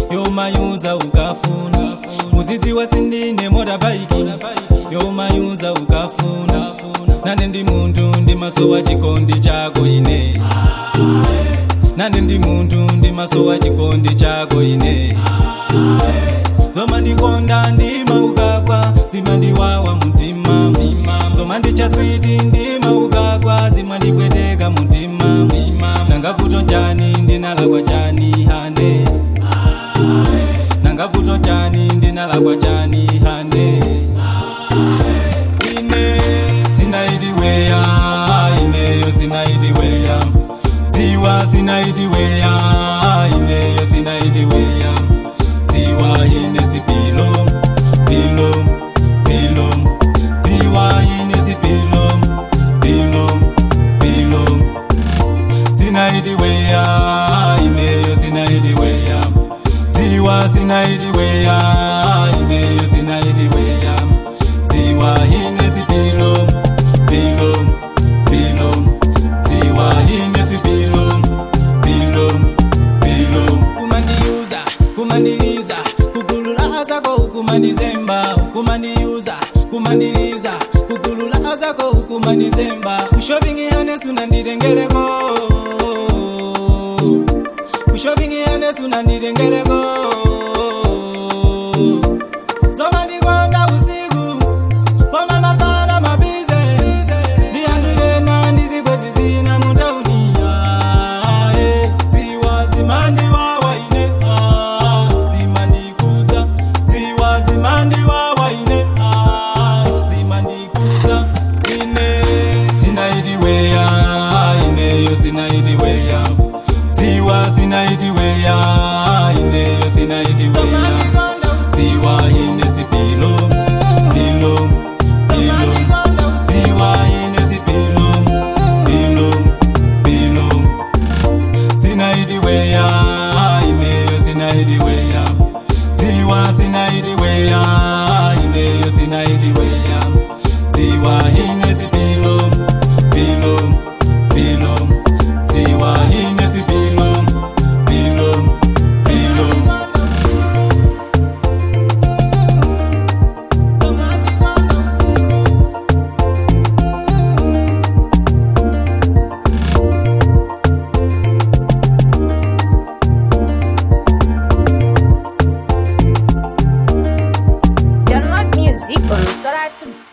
yomayuza ukafuna muzidziwa sindine motobaiki yomayuza ukafuna nane ndi munthu ndi maso wa chikondi chako ine nane ndi munthu ndi maso wa chikondi chako ine zoma ndikonda ndima ukagwa zima ndiwawa mtima zoma ndichaswiti ndima ukagwa zima ndipweteka mtima nangavuto chani ndinalakwa chani hane nangavuto chani ndinalakwa chani hane ine sinaitiweya ineyo sinaitiweya dziwa sinaitiweya ineyo sinaitiweya dziwa ine sipilo pilo pilo dziwa ine sipilo pilo pilo sinaitiweya ineyo sinaitiweya dziwa sinaitiweya ineyo sinaitiweya dziwa ine sipilo pilo pilo dziwa ine sipilo pilo pilo kumandiyuza kumandiliza kugulula zako kumandizemba kumandiyuza kumandiliza kugulula zako kumandizemba kushovingi yane sunanditengeleko kushovingi yane sunanditengeleko zoma ndikonda usiku koma masana mabize ndiyanduyena ndizikwezi zina mutaunia dziwa zimandiwawaine zimandikudza dziwa zimandiwawaine zimandikudza ine sinaitiweya ineyo sinaitiweya dziwa sinaitiweya ineyo sinaitiweya dziwa ine sipilo pilo pilo dziwa ine sipilo pilo pilo sinaitiweya ineyo sinaitiweya dziwa sinaitiweya ineyo sinaitiweya dziwa ine sipilo pilo pilo dziwa ine sipilo pilo pilo Download music on Soratu.